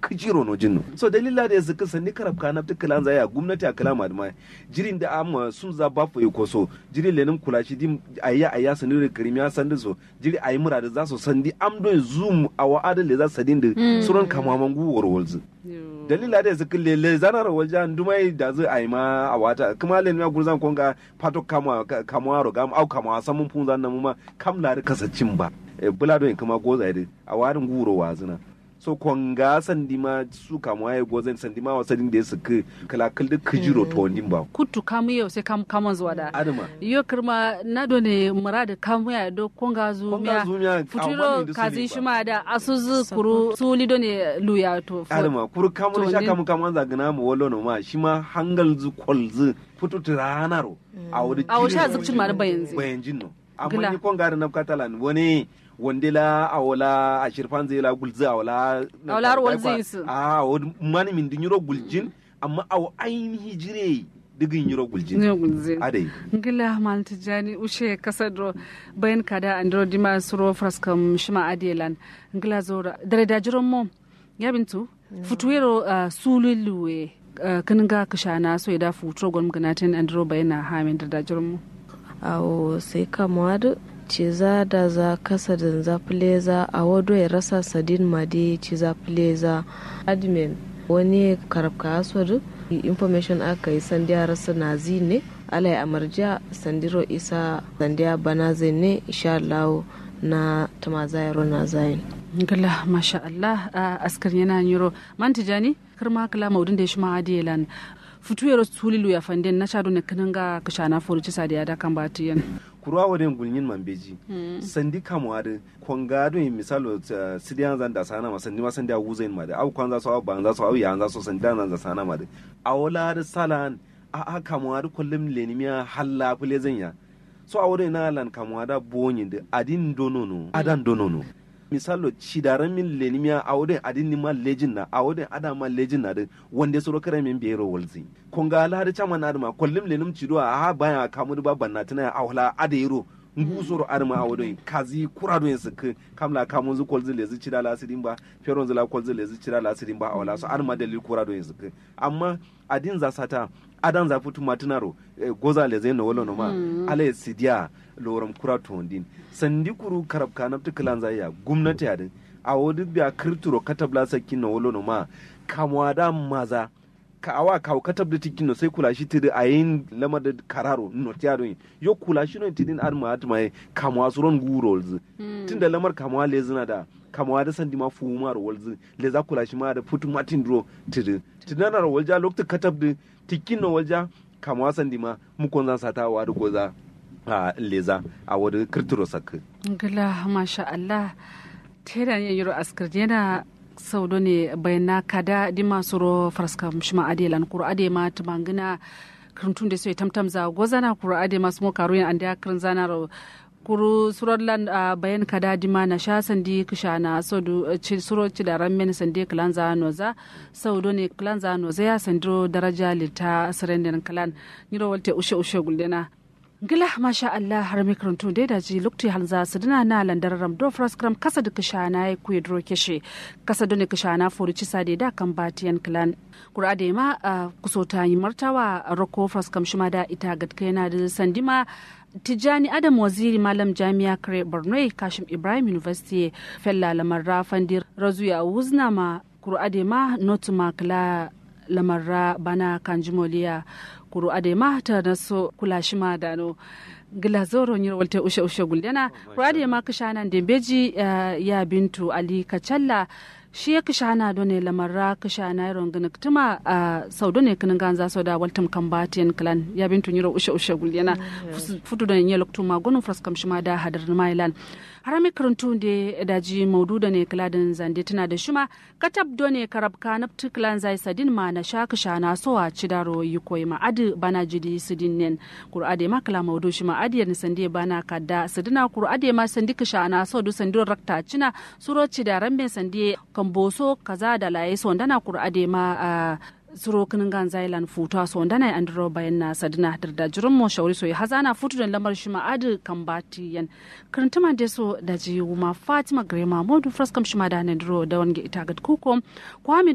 kijiro no jinno so dalila da suka sani karab kana ta kalan zaya gwamnati a kalama da mai jirin da amma sun za ba fa ko so jiri lenin kula shi dim ayya ayya sani da kirimiya sandi so jiri ayi mura da za su sandi am don zoom a wa adal za su din da suran kamaman guwar walzu dalila da suka lele zanar wajen dumai da zai ayi ma a wata kuma lenin ya gurzan konga pato kama kama ro gam au kama samun fun zan nan ma kam lari kasacin ba bula don kuma goza a warin guro wazina so konga sandima su kama ya gozen sandima wa sadin da ya suka kalakal da kijiro to wandin ba kutu kamu yau sai kam kaman zuwa da adama yo kirma na do ne murada kamu ya do konga zumiya futuro kazi shima da asuzu kuru su lido ne luya to adama kuru kamu sha kamu kamu zagana mu wallo no ma shi ma hangal zu kolzu futu tiranaro a wuri a wuri zubcin ma da bayan bayan jinno amma ni konga da na katalan wani wande la awola a shirfan zai la gulzi awola awola ruwan zai su a wani mani min din yiro guljin amma awo ainihi jire digin yiro guljin ne gulzin adai ngila mal tijani ushe kasadro bayan kada andro dima suro fraskam shima adelan ngila zora dare da jiron mo ya bintu futuwero sululuwe kininga kishana so ya da futuro gon ganatin andro bayana hamin da jiron mo awo sai kamar ciza da za kasa da za fileza a wado ya rasa sadin made ciza fileza admin wani karabka aswadu information aka yi sandiya rasa nazi ne alai amarja sandiro isa sandiya bana zai ne insha Allah na tamazayaro na zayin gala masha Allah askar yana yiro man tijani karma kala maudin da shi ma adiyelan futuyar tulilu ya fanden na shado ne kananga kashana foruci sadiya da kan batiyan kurwa wadin gulnyin mambeji sandi kamwa da kwanga do misalo sidiyan zan da sana ma sandi ma sandi a wuzain ma da au kwan za su au ban za su au yan za su sandi dan za sana ma da awla da salan a a kamwa da kullum lenimiya halla fule zan ya so a wurin na lan kamwa da bonyin da adin donono adan donono misalo cidaran min lenimiya a wurin adin ni ma lejin na a wurin ada ma lejin na da wanda su rokare min biyero walzi konga la da chama na da ma kullum lenim cido a ha baya kamu ba banna tana a wala ada yiro ngusoro arma a wurin kazi kura do yansu ka kamla kamu zu kolzi lezi cida la sidin ba feron zula kolzi lezi cida la sidin ba a wala so arma dalil kura do yansu ka amma adin za sata adan za fitu matinaro goza le zai na wala no ma ala sidiya loram kura to ndin sandi kuru karab kanab tukulan zaya gwamnati adin a wodi biya kirturo katabla sakin na wala no ma kamwa da maza ka awa kawo katab da tikin no sai kula shi tiri a yin lamar da kararo no tiyaro yo kula shi no tidin arma atma kamwa suron gurolz tunda lamar kamwa le zina da kamwa da sandi ma fu ma rolz le za kula shi ma da futu matin dro tiri tidana ro walja lokta katab da tikin no walja kamwa sandi ma mu kon zan sata wa da goza a leza a wada kirtiro sakka gala masha Allah tera ne yiro askar yana saudo ne bayana kada di masu ro farska shima ade lan kuru ade ma tumangina kirtun da sai tamtam za gozana kuru ade masu mo karo yan anda kirin zana ro kuru surar lan bayan kada di ma na sha sandi kisha na saudu ci suro ci da ramen sandi klan za no za saudo ne klan za no za ya sandiro daraja lita sarenden klan niro walte ushe ushe guldena gila masha Allah har mai karantu da da ji lukti halza su dina na landar ram do fraskram kasa da kishana ya kuyi dro keshe kasa da ne kishana fori ci sade da kan batiyan clan kura da ma kuso ta yi martawa roko fraskam shima da ita gadkai na da sandima Tijjani Adam Waziri Malam Jami'a Kare Borno Kashim Ibrahim University Fella Lamar Rafandi Razuya Wuzna ma kuru ma notu makla lamarra bana kanjimoliya kuru adema ta naso kula shi ma dano gila zoro nyir walte ushe ushe guldena kuru adema kishana dembeji ya bintu ali kacalla shi ya kishana do ne lamarra kishana yaron gana tuma a sau do ne kinin ganza sau da waltam kan batiyan klan ya bintu nyiro ushe ushe guldena futu da nyelo tuma gonun fraskam shima da hadar mailan harami karantu da daji maudu da ne kiladin zande tana da shuma katab do ne karab ka na tiklan zai sadin ma na shaka shana so a cidaro yi koyi ma adi bana jidi sidin nen kur ade ma kala maudu shima adi ne sande bana kadda sidina kur ade ma sandi ka shana so du sandi rakta cina suro cidaran ben sande kamboso kaza da laye so ndana kur ade ma suro kinin gan zailan futu so ndana andro bayan na sadina da jirin mo shauri so hazana futu da lamar shi ma'adi kan bati yan karantuma da so da ji ma fatima grema modu fraskam shi ma da nan da wange ita gad kukom kwami